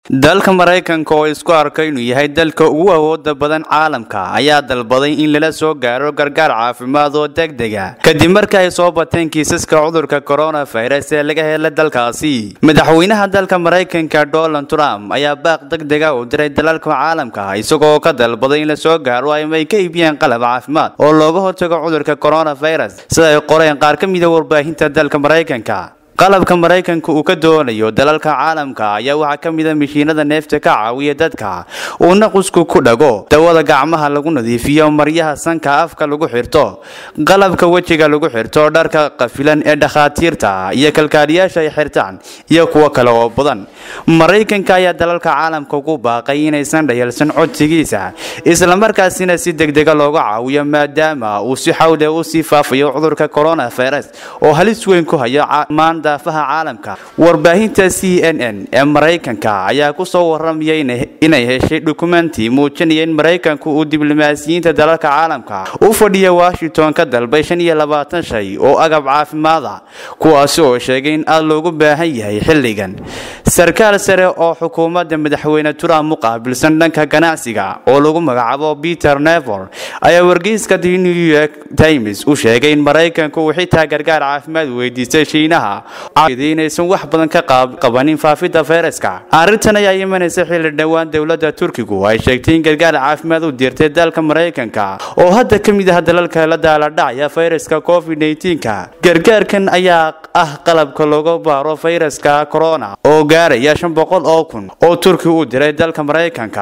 dalka maraykanka oo isku arka inuu yahay dalka ugu awooda badan caalamka ayaa dalbaday in lala soo gaaro gargaar caafimaad oo degdega kadib markii ay soo bateen kiisaska cudurka coronavirus ee laga helay dalkaasi madaxweynaha dalka maraykanka donald trump ayaa baaq degdega u diray dalalka caalamka isagoo ka dalbaday in la soo gaaro ama ay ka iibiyaan qalab caafimaad oo looga hortago cudurka coronavirus sida ay qoreen qaar ka mida warbaahinta dalka maraykanka qalabka maraykanka uu ka doonayo dalalka caalamka ayaa waxaa ka mida mashiinada neefta ka caawiya dadka uu naqusku ku dhago dawada gacmaha lagu nadiifiyo maryaha sanka afka lagu xirto qalabka wejiga lagu xirto dharka qafilan ee dhakhaatiirta iyo kalkaaliyaasha ay xirtaan iyo kuwo kale oo badan maraykanka ayaa dalalka caalamka ugu baaqay inaysan dhayalsan codsigiisa islamarkaasina si degdega looga caawiyo maadaama uu si xawle u sii faafayo cudurka coronavirus oo halis weyn ku hayo daafaha caalamka warbaahinta c n n ee maraykanka ayaa ku soo waramaya inay heshay dukumenti muujinaya in maraykanku uu diblomaasiyiinta dalalka caalamka u fadhiya washington ka dalbay shan iyo labaatan shay oo agab caafimaada kuwaasi oo sheegay in aad loogu baahan yahay xilligan sarkaal sare oo xukuumadda madaxweyne trump u qaabilsan dhanka ganacsiga oo lagu magacaabo peter nevor ayaa wargeyska the new york times u sheegay in maraykanku uu xitaa gargaar caafimaad weydiistay shiinaha inaysan wax badan ka qabanin faafidda fayraska arrintan ayaa imanaysa xilli dhowaan dowladda turkigu ay sheegtay in gargaar caafimaad u dirtay dalka maraykanka oo hadda ka mid ah dalalka la daaladhacaya fayraska covid ka gargaarkan ayaa ah qalabka looga baaro fayraska corona oo gaaraya shan boqol oo kun oo turki u diray dalka maraykanka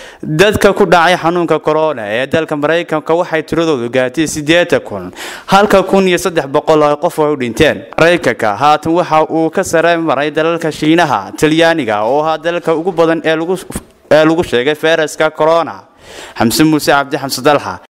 dadka ku dhacay xanuunka corona ee dalka maraykanka waxay tiradoodu gaartay siddeetan kun halka kun iyo saddex boqol oo qof ay u dhinteen maraykanka haatan waxa uu ka sare maray dalalka shiinaha talyaaniga oo ahaa dalalka ugu badan ee lagu sheegay fayraska corona xamse muuse cabdi xamse dalxa